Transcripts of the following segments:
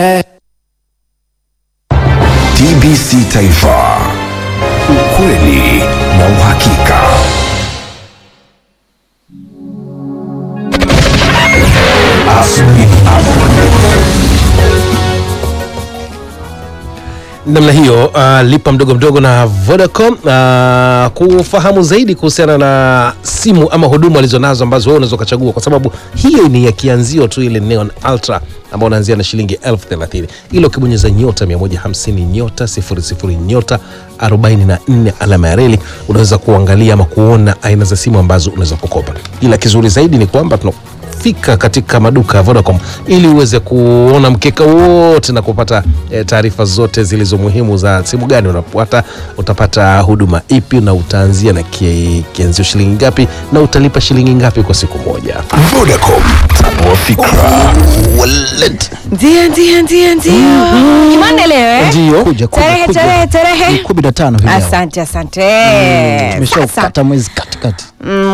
TBC Taifa, ukweli na uhakika. Asubuhi namna hiyo uh, lipa mdogo mdogo na Vodacom uh, kufahamu zaidi kuhusiana na simu ama huduma alizonazo ambazo wewe unaweza ukachagua, kwa sababu hiyo ni ya kianzio tu, ile Neon Ultra ambao unaanzia na shilingi elfu thelathini ila ukibonyeza nyota 150 nyota 00 nyota 44 alama ya reli unaweza kuangalia ama kuona aina za simu ambazo unaweza kukopa, ila kizuri zaidi ni kwamba tuna fika katika maduka ya Vodacom ili uweze kuona mkeka wote na kupata eh, taarifa zote zilizo muhimu za simu gani unapata, utapata huduma ipi na utaanzia na ki- kianzio shilingi ngapi na utalipa shilingi ngapi kwa siku moja. Vodacom, tanua fikra. Wallet. Ndio, ndio, ndio, ndio. Jumanne leo eh? Ndio. Kuja, kuja, Tarehe, kuja. tarehe, tarehe. Ni kumi na tano hii leo. Asante, asante. Sasa, Tumeshaukata mwezi katikati.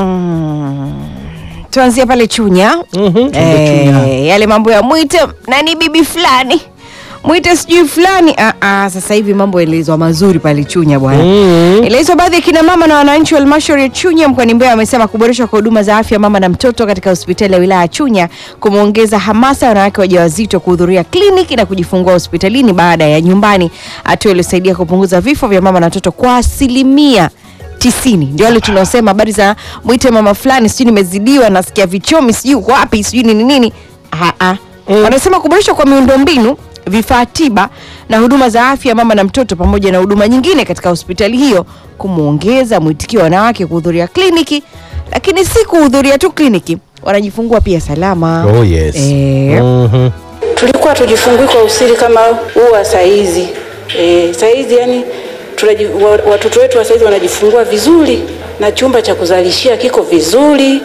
mm, tuanzie pale Chunya. Chunya. Eh, yale mambo ya mwite nani bibi fulani mwite sijui fulani ah, ah, sasa hivi mambo yalielezwa mazuri pale Chunya bwana mm. Ilielezwa baadhi ya kina mama na wananchi wa halmashauri ya Chunya mkoani Mbeya wamesema kuboreshwa kwa huduma za afya mama na mtoto katika hospitali ya wilaya ya Chunya kumeongeza hamasa ya wanawake wajawazito kuhudhuria kliniki na kujifungua hospitalini baada ya nyumbani, hatua iliyosaidia kupunguza vifo vya mama na watoto kwa asilimia tisini. Ndio wale tunaosema habari za mwite mama fulani, sijui nimezidiwa, nasikia vichomi, sijui uko wapi, sijui nini nini. Ah, ah. Wanasema kuboreshwa kwa miundombinu vifaa tiba na huduma za afya mama na mtoto pamoja na huduma nyingine katika hospitali hiyo kumwongeza mwitikio wa wanawake kuhudhuria kliniki, lakini si kuhudhuria tu kliniki, wanajifungua pia salama. Oh, yes. Eh, Mhm. tulikuwa tujifungui kwa usiri kama huu wa saizi e, saizi yani tunaji, wa, watoto wetu wa saizi wanajifungua vizuri na chumba cha kuzalishia kiko vizuri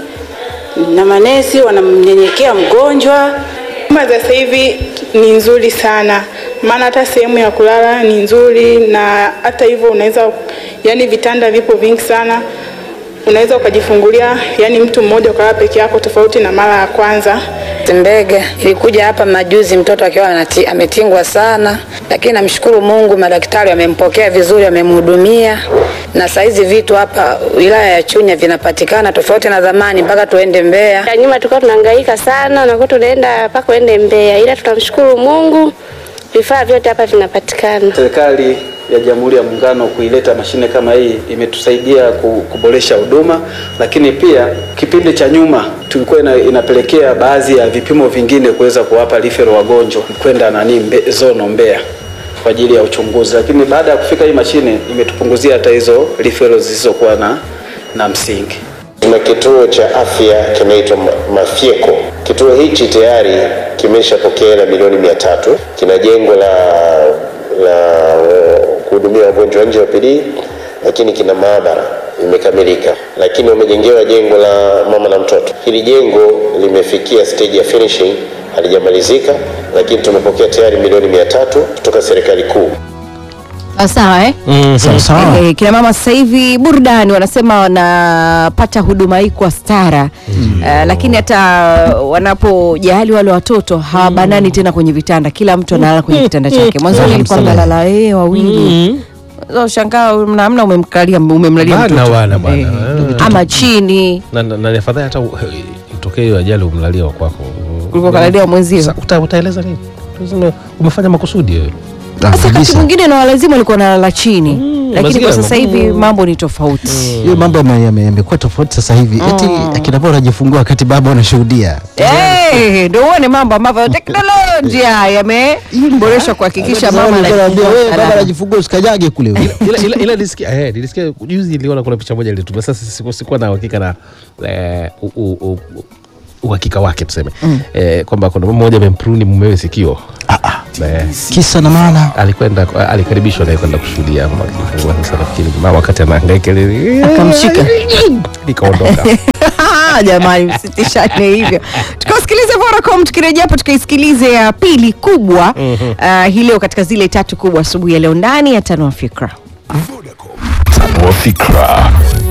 na manesi wanamnyenyekea mgonjwa Huduma za sasa hivi ni nzuri sana, maana hata sehemu ya kulala ni nzuri, na hata hivyo unaweza, yani vitanda vipo vingi sana, unaweza ukajifungulia, yani mtu mmoja ukalala peke yako, tofauti na mara ya kwanza. Mbege ilikuja hapa majuzi, mtoto akiwa anati- ametingwa sana, lakini namshukuru Mungu, madaktari wamempokea vizuri, wamemhudumia na saizi vitu hapa wilaya ya Chunya vinapatikana tofauti na zamani, mpaka tuende Mbeya. Ya nyuma tulikuwa tunahangaika sana na kwa tunaenda mpaka uende Mbeya, ila tunamshukuru Mungu, vifaa vyote hapa vinapatikana. Serikali ya Jamhuri ya Muungano kuileta mashine kama hii imetusaidia ku- kuboresha huduma, lakini pia kipindi cha nyuma tulikuwa ina, inapelekea baadhi ya vipimo vingine kuweza kuwapa referral wagonjwa kwenda nani mbe, zono Mbeya kwa ajili ya uchunguzi, lakini baada ya kufika hii mashine imetupunguzia hata hizo referral zisizokuwa na, na msingi. Tuna kituo cha afya kinaitwa Ma- Mafyeko. Kituo hichi tayari kimeshapokea hela milioni mia tatu. Kina jengo la la uh, kuhudumia wagonjwa nje wa PD, lakini kina maabara imekamilika, lakini wamejengewa jengo la mama na mtoto. Hili jengo limefikia stage ya finishing, halijamalizika, lakini tumepokea tayari milioni mia tatu kutoka serikali kuu. sawa sawa eh? Sawa sawa. Eh, kina mama sasa hivi burudani wanasema wanapata huduma hii kwa stara Eh, lakini hata wanapojali wale watoto hawabanani tena kwenye vitanda, kila mtu analala kwenye kitanda chake. Mwanzoni ilikuwa mnalala eh, wawili Sasa ushangaa namna umemkalia umemlalia Bana mtoto wana bwana. Eh, Eh. ama chini Na, na, na ni afadhali hata uh, itokee hiyo ajali umlalia wa kwako kuliko kalalia mwenzio. Sa- uta, utaeleza nini? Tuseme umefanya makusudi wewe. Ah, Sasa wakati kabisa. mwingine na walazimu walikuwa nalala chini, lakini mazingira kwa sasa hivi magumu. mambo ni tofauti. Hiyo mambo yame- yame- yamekuwa tofauti sasa hivi. Eti akina baba wanajifungua wakati baba wanashuhudia. Eh, ndio uone mambo ambavyo teknolojia yameboreshwa kuhakikisha mama Zamani anajifungua anaambia, "Wewe, baba salama. anajifungua usikanyage kule. ila ila ila nilisikia eh, nilisikia juzi niliona kuna picha moja ilitumia sasa siku- sikuwa na uhakika na eh, u- u- u- u- uhakika wake tuseme eh, kwamba kuna mama mmoja amempruni mumewe sikio eh, Kisa na maana. alikwenda alikaribishwa naye kwenda kushuhudia mama akifungua. Sasa nafikiri mama wakati anahangaika ile Akamshika. nikaondoka Jamani, msitishane hivyo. Tukasikilize Vodacom, tukirejea hapo tukaisikilize ya pili kubwa uh, hii leo katika zile tatu kubwa asubuhi ya leo ndani ya tano wa fikra. Tanua fikra.